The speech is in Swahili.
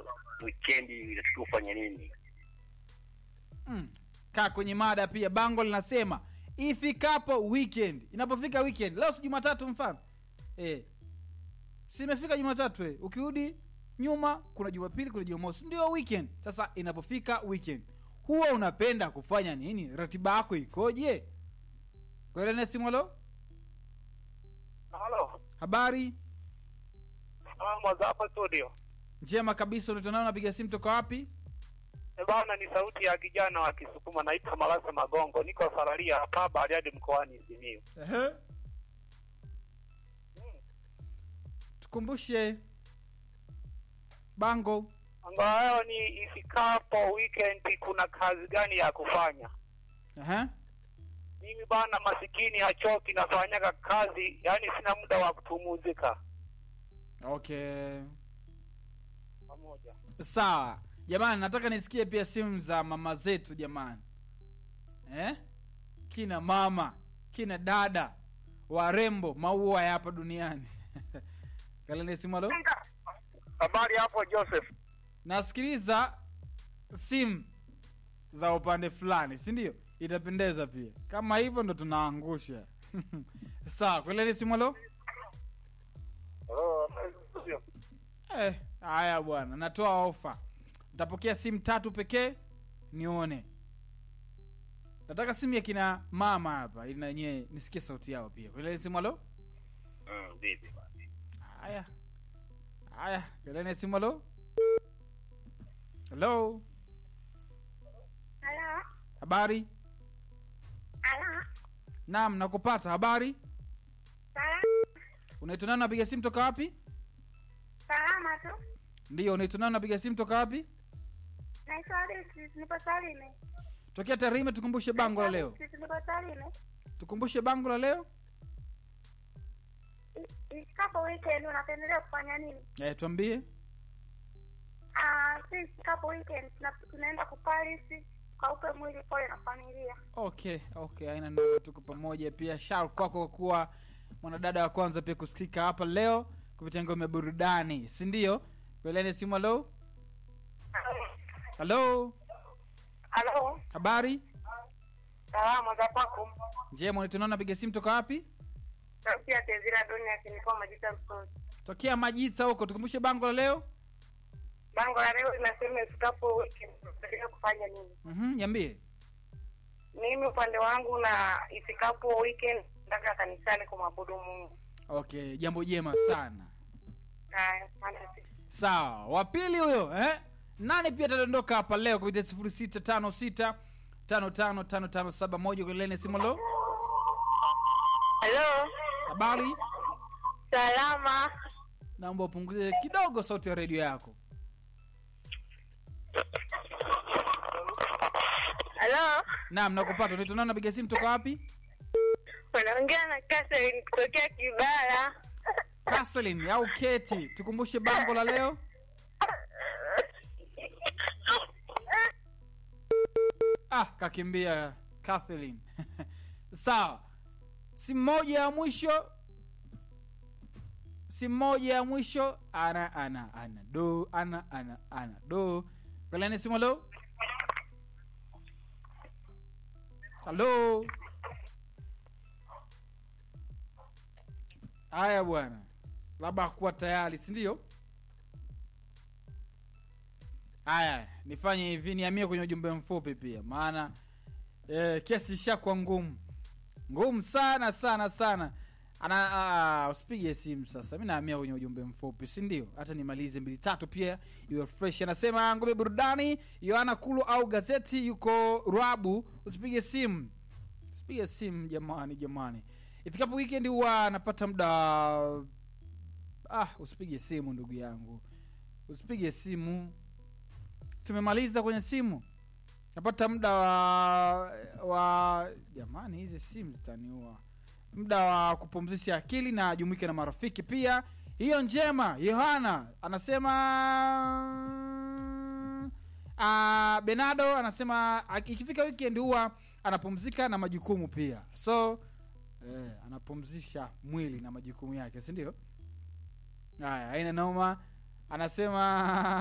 wikendi inatakiwa ufanye nini? mm. kaa kwenye mada pia bango linasema ifikapo weekend inapofika weekend leo si jumatatu mfano eh. si imefika jumatatu eh. ukirudi nyuma kuna jumapili kuna jumamosi ndio weekend sasa inapofika weekend huwa unapenda kufanya nini ratiba yako ikoje kwelenesimolo Halo, habari mwanzo hapa studio. njema kabisa unatonao unapiga simu toka wapi E bana, ni sauti ya kijana wa Kisukuma, naitwa Malasa Magongo, niko Sararia hapa Bariadi mkoani Simiyu. Ehe. tukumbushe bango Ambayo ni ifikapo weekend, kuna kazi gani ya kufanya? Ehe. Mimi bana, masikini hachoki, nafanyaga kazi, yani sina muda wa kupumzika. okay Pamoja sawa jamani nataka nisikie pia simu za mama zetu jamani eh? kina mama kina dada warembo maua ya hapa duniani kalene simu alo habari hapo Joseph. nasikiliza simu za upande fulani si ndio itapendeza pia kama hivyo ndo tunaangusha sawa kweleni simu alo Oh, Eh, haya bwana natoa ofa nitapokea simu tatu pekee nione nataka simu ya kina mama hapa ili nanyewe nisikie sauti yao pia kelele simu alo mm, vipi bana? haya haya kelele simu alo halo Halo, habari halo, naam nakupata habari salama, unaitwa nani napiga simu toka wapi salama tu. ndiyo unaitwa nani napiga simu toka wapi Naitwa Alexis, nipo Tarime. tokea tarime tukumbushe bango la leo Alexis, nipo Tarime. tukumbushe bango la leo I- Ifikapo weekend unapendelea kufanya nini? eh, tuambie Ah, si ifikapo weekend tuna- tunaenda kuparisi kaupe mwili pole na familia. okay okay aina noma tuko pamoja pia shar kwako kwa kuwa mwanadada wa kwanza pia kusikika hapa leo kupitia ngome ya burudani si ndio kwelene simu halo halo Halo, habari salama za kwako. njema unitunaona piga simu toka wapi Sauti ya Tezira Dunia kinikoa majita msozi. tokea majita huko tukumbushe bango la leo Bango la leo linasema ifikapo weekend unapendelea kufanya nini? mm niambie Mimi upande wangu na ifikapo weekend nataka kanisani kumwabudu Mungu. okay jambo jema sana Haya, asante. sawa wa pili huyo eh? nani pia atadondoka hapa leo kupitia sifuri sita tano sita tano tano tano tano saba moja kwelene simu halo Halo, habari salama. naomba upunguze kidogo sauti ya redio yako Halo, naam nakupata unaitwa nani napiga simu toka wapi unaongea na Catherine kutokea Kibara. Kathleen au keti tukumbushe bango la leo ah kakimbia Kathleen sawa simu moja ya mwisho simu moja ya mwisho ana ana ana do ana ana ana do kalani simu halo halo haya bwana labda hakuwa tayari si ndio haya nifanye hivi niamie kwenye ujumbe mfupi pia maana eh, kesi ishakuwa ngumu ngumu sana sana sana ana ah, usipige simu sasa mi naamia kwenye ujumbe mfupi si ndio hata nimalize mbili tatu pia iwe fresh anasema ngome burudani yohana kulu au gazeti yuko rwabu usipige simu usipige simu jamani jamani ifikapo weekend huwa anapata muda ah usipige simu ndugu yangu usipige simu tumemaliza kwenye simu napata muda wa wa jamani hizi simu zitaniua muda wa kupumzisha akili na jumuike na marafiki pia hiyo njema yohana anasema uh, benado anasema aki- ikifika weekend huwa anapumzika na majukumu pia so eh, anapumzisha mwili na majukumu yake si ndio haya aina noma anasema